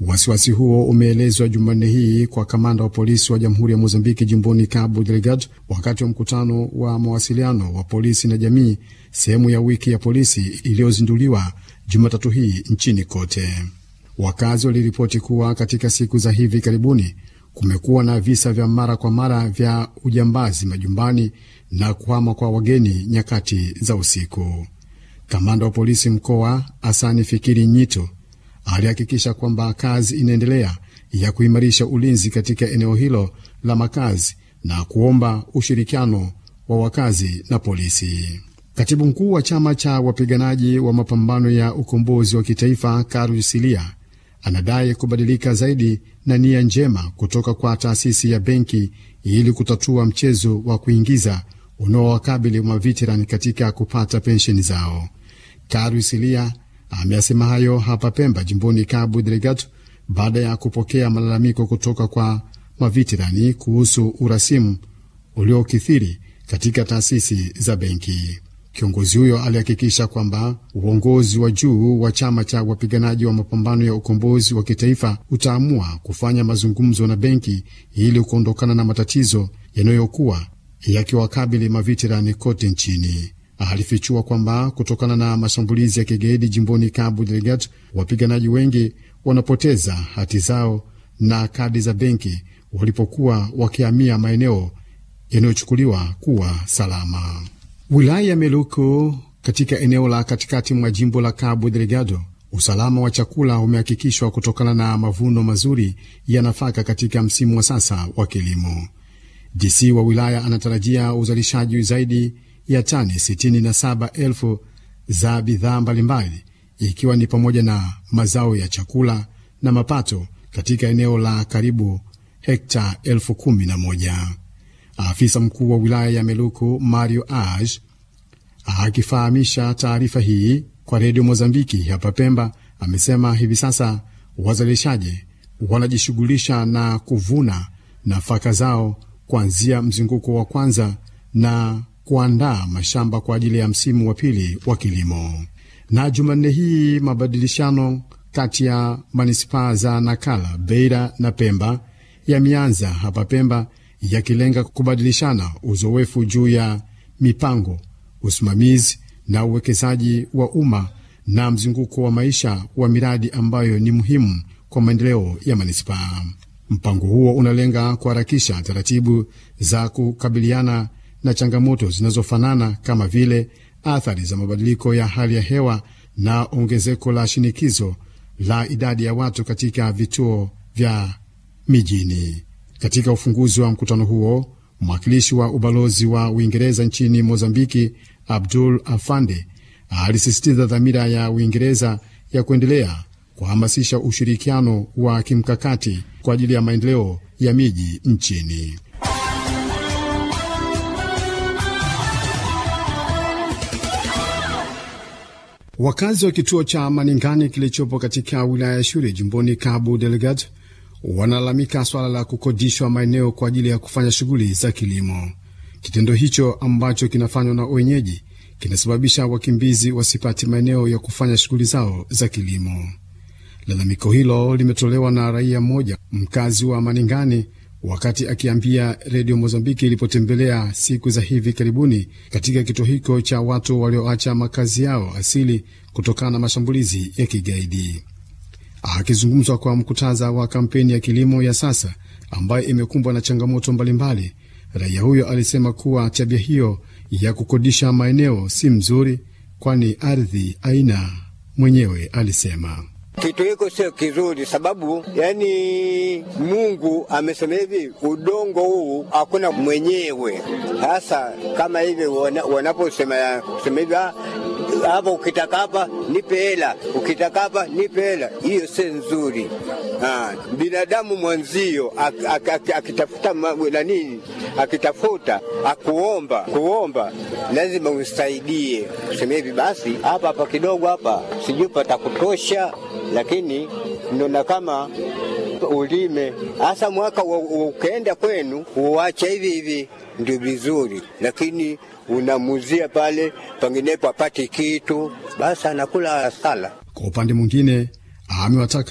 Wasiwasi huo umeelezwa Jumanne hii kwa kamanda wa polisi wa jamhuri ya Mozambiki jimboni Cabo Delgado wakati wa mkutano wa mawasiliano wa polisi na jamii, sehemu ya wiki ya polisi iliyozinduliwa Jumatatu hii nchini kote. Wakazi waliripoti kuwa katika siku za hivi karibuni kumekuwa na visa vya mara kwa mara vya ujambazi majumbani na kuhama kwa wageni nyakati za usiku. Kamanda wa polisi mkoa Asani Fikiri Nyito alihakikisha kwamba kazi inaendelea ya kuimarisha ulinzi katika eneo hilo la makazi na kuomba ushirikiano wa wakazi na polisi. Katibu mkuu wa chama cha wapiganaji wa mapambano ya ukombozi wa kitaifa Karu Silia anadai kubadilika zaidi na nia njema kutoka kwa taasisi ya benki ili kutatua mchezo wa kuingiza unaowakabili maveterani katika kupata pensheni zao. Karu Silia ameyasema hayo hapa Pemba, jimboni Cabo Delgado, baada ya kupokea malalamiko kutoka kwa maveterani kuhusu urasimu uliokithiri katika taasisi za benki. Kiongozi huyo alihakikisha kwamba uongozi wa juu wa chama cha wapiganaji wa mapambano ya ukombozi wa kitaifa utaamua kufanya mazungumzo na benki ili kuondokana na matatizo yanayokuwa yakiwakabili maveterani kote nchini. Alifichua kwamba kutokana na mashambulizi ya kigaidi jimboni Cabo Delgado, wapiganaji wengi wanapoteza hati zao na kadi za benki walipokuwa wakihamia maeneo yanayochukuliwa kuwa salama. Wilaya ya Meluku katika eneo la katikati mwa jimbo la Cabo Delgado, usalama wa chakula umehakikishwa kutokana na mavuno mazuri ya nafaka katika msimu wa sasa wa kilimo. DC wa wilaya anatarajia uzalishaji zaidi ya tani 67,000 za bidhaa mbalimbali ikiwa ni pamoja na mazao ya chakula na mapato katika eneo la karibu hekta elfu kumi na moja. Afisa mkuu wa wilaya ya Meluku Mario Aj akifahamisha taarifa hii kwa redio Mozambiki hapa Pemba amesema hivi sasa wazalishaji wanajishughulisha na kuvuna nafaka zao kuanzia mzunguko wa kwanza na kuandaa mashamba kwa ajili ya msimu wa pili wa kilimo. Na Jumanne hii mabadilishano kati ya manispaa za Nakala, Beira na Pemba yameanza hapa Pemba yakilenga kubadilishana uzoefu juu ya mipango, usimamizi na uwekezaji wa umma na mzunguko wa maisha wa miradi ambayo ni muhimu kwa maendeleo ya manispaa. Mpango huo unalenga kuharakisha taratibu za kukabiliana na changamoto zinazofanana kama vile athari za mabadiliko ya hali ya hewa na ongezeko la shinikizo la idadi ya watu katika vituo vya mijini. Katika ufunguzi wa mkutano huo, mwakilishi wa ubalozi wa Uingereza nchini Mozambiki, Abdul Afande, alisisitiza dhamira ya Uingereza ya kuendelea kuhamasisha ushirikiano wa kimkakati kwa ajili ya maendeleo ya miji nchini. Wakazi wa kituo cha Maningani kilichopo katika wilaya ya Shure jimboni Cabo Delgado wanalalamika swala la kukodishwa maeneo kwa ajili ya kufanya shughuli za kilimo. Kitendo hicho ambacho kinafanywa na wenyeji kinasababisha wakimbizi wasipate maeneo ya kufanya shughuli zao za kilimo. Lalamiko hilo limetolewa na raia mmoja mkazi wa Maningani wakati akiambia redio Mozambiki ilipotembelea siku za hivi karibuni katika kituo hicho cha watu walioacha makazi yao asili kutokana na mashambulizi ya kigaidi. Akizungumzwa kwa mkutaza wa kampeni ya kilimo ya sasa ambayo imekumbwa na changamoto mbalimbali, raia huyo alisema kuwa tabia hiyo ya kukodisha maeneo si mzuri, kwani ardhi aina mwenyewe alisema kitu hiko sio kizuri, sababu yani Mungu amesema hivi, udongo huu hakuna mwenyewe. Sasa kama hivi wanaposema sema hivi hapa, ukitaka hapa nipe hela, ukitaka hapa nipe hela, hiyo si nzuri. Ha, binadamu mwanzio akitafuta nani, akitafuta akuomba kuomba, lazima usaidie, sema hivi basi, hapa hapa kidogo hapa sijui patakutosha lakini ndona kama ulime hasa mwaka ukaenda kwenu uache hivi hivi, ndio vizuri, lakini unamuzia pale panginepo apati kitu, basi anakula sala. Kwa upande mwingine amewataka